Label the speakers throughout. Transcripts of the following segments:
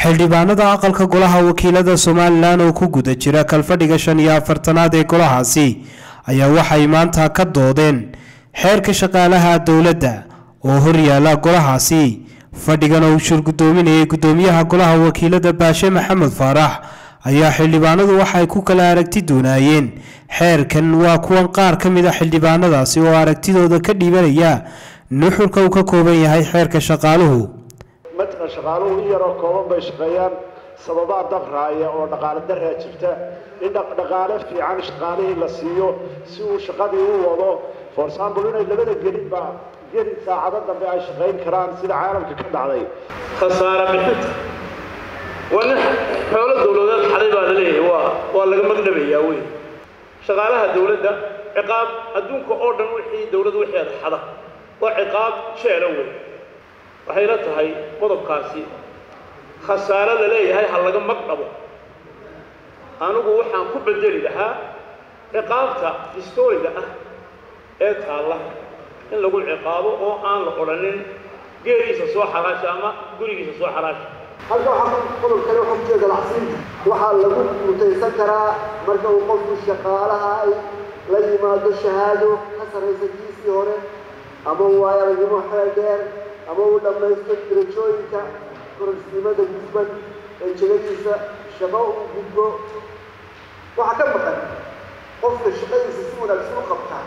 Speaker 1: xildhibaanada aqalka golaha wakiilada somalilan oo ku guda jira kalfadhiga shan iyo afartanaad ee golahaasi ayaa waxay maanta ka doodeen xeerka shaqaalaha dowladda oo horyaala golahaasi fadhigan oo uu shirgudoominayay gudoomiyaha golaha wakiilada baashe maxamed faarax ayaa xildhibaanadu waxay ku kala aragti doonaayeen xeerkan waa kuwan qaar ka mid a xildhibaanadaasi oo aragtidooda ka dhiibanaya nuxurka uu ka kooban yahay xeerka shaqaaluhu
Speaker 2: mataqan shaqaaluhu in yaroo kooban bay shaqeeyaan sababaa dabraaya oo dhaqaale daraa jirta in dhaqaale fiican shaqaalihii la siiyo si uu shaqadii u wado for example inay labada gelinba gelin saacado dambe ay shaqayn karaan sida caalamka ka dhacday
Speaker 3: khasaare bixinta waa nin xoolo dowladeed xaday baa la leeyahay waa waa laga magdhabayaa wey shaqaalaha dowladda ciqaab adduunka oo dhan wixii dowladda wixeeda xada waa ciqaab jeela wey waxay la tahay qodobkaasi khasaare la leeyahay ha laga magdhabo anigu waxaan ku bedeli lahaa ciqaabta historiga ah ee taalla in lagu ciqaabo oo aan la odhanin geeriisa soo xaraasha ama gurigiisa soo xaraasha
Speaker 4: halka waxaa qodob kale waxaa ku jira galacsiinta waxaa lagu mutaysan karaa marka uu qofku shaqaalaha ay la yimaado shahaado ka sarraysa kiisii hore ama uu aragnimo xeel dheer ama uu dhammaysto darajooyinka kororsiimada gudban ee jegadiisa shaqo uu gudbo waxaa ka maqan qofka shaqadiisa si wanaagsan u qabtaa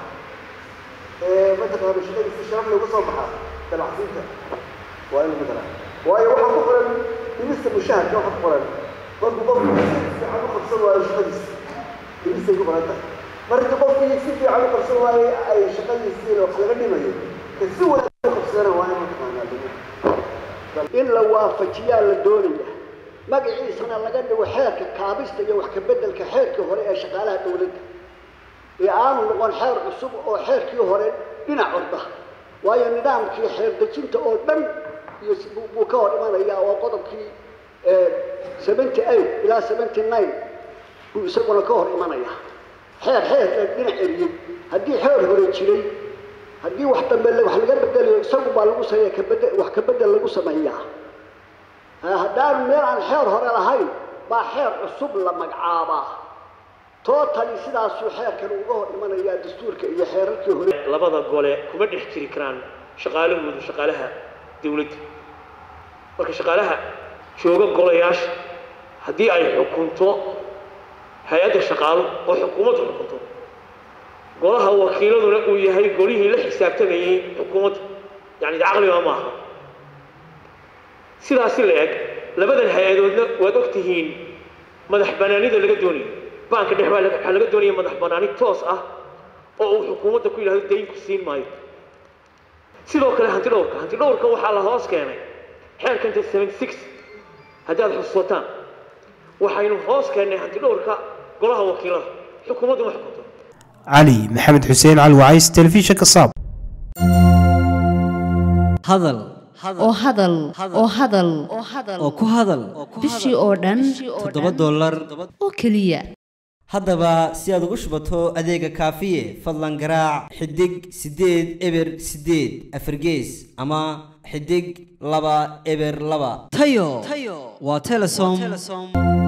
Speaker 4: ee mataqaana shaqadiisa sharaf lagu soo baxaa galacsiinta waa in lagu daraa waayo waxaa ku qoran dhimista mushaharka waxaa ku qoran markuu qofku si fiican u qabsan waayo shaqadiisa dhimistay ku qoran tahay marka qofkii si fiican u qabsan waayo ay shaqadiisiina wax laga dhimayo ka si wanaagsan u qabsadana waa in mataqaanaa
Speaker 5: in la waafajiyaa la doonaya magaciisana laga dhigo xeerka kaabista iyo wax ka beddelka xeerkii hore ee shaqaalaha dowladda ee aanu noqon xeer cusub oo xeerkii hore dhinac orda waayo nidaamkii xeer dejinta oo dhan iyo buu ka hor imanayaa waa qodobkii seventy eight ilaa seventy nine buu isaguna ka hor imanayaa xeer xeer dhinac eriyey haddii xeer hore jiray haddii wax dambe wax laga bedelayo isagu baa lagu sameeya kabede wax ka bedel lagu sameeyaa haddaanu meel aan xeer hore lahayn baa xeer cusub la magacaabaa tootali sidaasuu xeerkan uga hor imanayaa dastuurka iyo xeerarkii hore
Speaker 3: labada gole kuma dhex jiri karaan shaqaalahoodu shaqaalaha dowladda marka shaqaalaha jooga golayaasha haddii ay xukunto hay-adda shaqaalo oo xukuumaddu xukunto golaha wakiiladuna uu yahay golihii la xisaabtamayey xukuumadda yani caqliga maaha sidaasi la eg labadan hay-adoodna waad og tihiin madax banaanida laga doonayo baanka dhex waxaa laga doonaya madax banaani toos ah oo uu xukuumadda ku yidhahdo daynku siin maayo sidoo kale hanti dhowrka hanti dhowrka waxaa la hoos keenay xeerkanta seventy six haddaad xusuusataan waxaynu hoos keennay hanti dhowrka golaha wakiilada xukuumaddu ma xukunto
Speaker 1: cali maxamed xuseen cali wacays telefishinka saab
Speaker 6: hadal
Speaker 7: oo hadal oo hadal
Speaker 6: oo ku hadal
Speaker 7: bishii oo dhan
Speaker 6: toddoba dollar
Speaker 7: oo keliya
Speaker 6: haddaba si aad ugu shubato adeega kaafiye fadlan garaac xidig siddeed eber siddeed afargees ama xidig laba eber laba tayo waa telesom